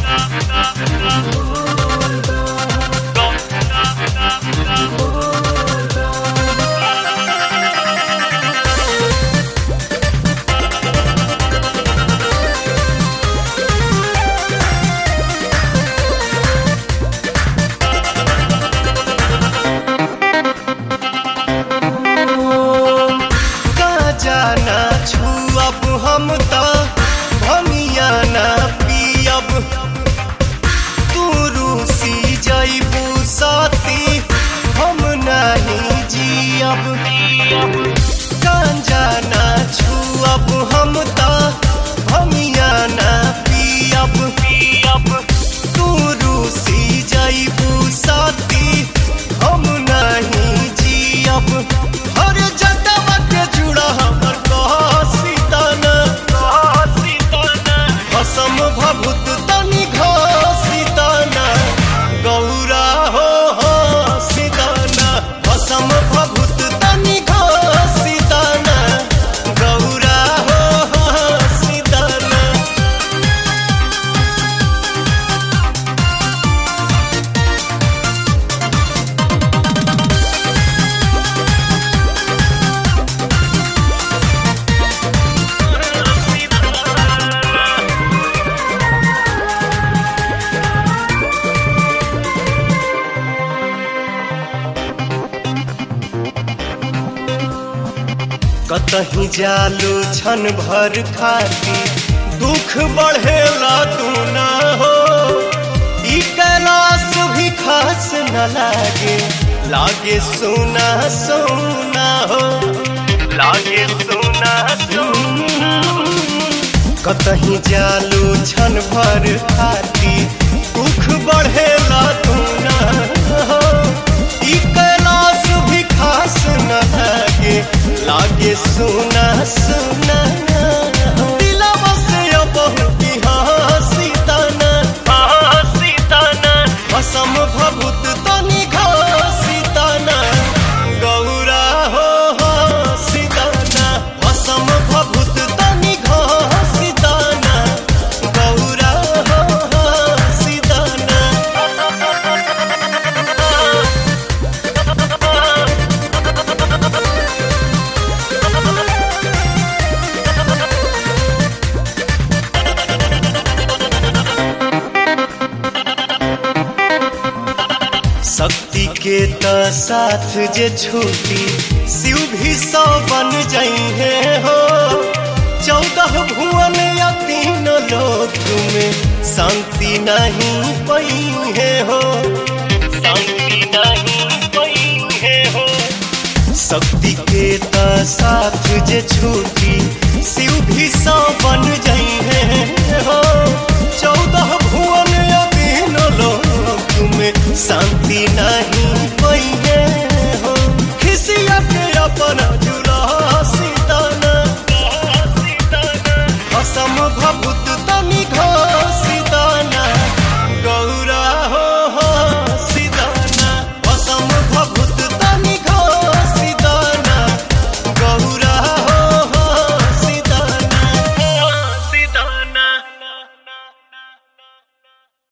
का जाना छुअब हम त भमिया ना पियब तू रूसी जइबू साथी हम नहीं जियब गांजा ना छुअब हम त भमिया ना पियब पियब तू रूसी जइबू साथी हम नहीं जियब हर जटवा के जुड़ा हमर कह सीताना असम भभूत तनि घसीताना गौरा हो हो सीताना असम भभूत तनि घसीताना गौरा हो हो सीताना कतही जालू छन भर खाती दुख बढ़ेला तू ना हो ई कैलाश भी खास न लागे लागे सोना सोना हो लागे सोना सोना कतही जालू छन भर खाती दुख बढ़ेला तू ना हो ई कैलाश भी खास न लागे लागे सुना सुना दिलवा से अब की हंसी तना हंसी तना असम भभूत तनि घसी तना गौरा हो हो सीताना असम भभूत तनि घसी तना गौरा हो हो सीताना शक्ति के त साथ जे छूटी शिव भी सौ बन जइहे हो चौदह भुवन या तीन लोक में शांति नहीं पइहे हो शांति नहीं पइहे हो शक्ति के त साथ जे छूटी शिव भी सौ बन जइहे हो चौदह भुवन या तीन लोक में शांति नहीं पइहे हो खिसिया के अपन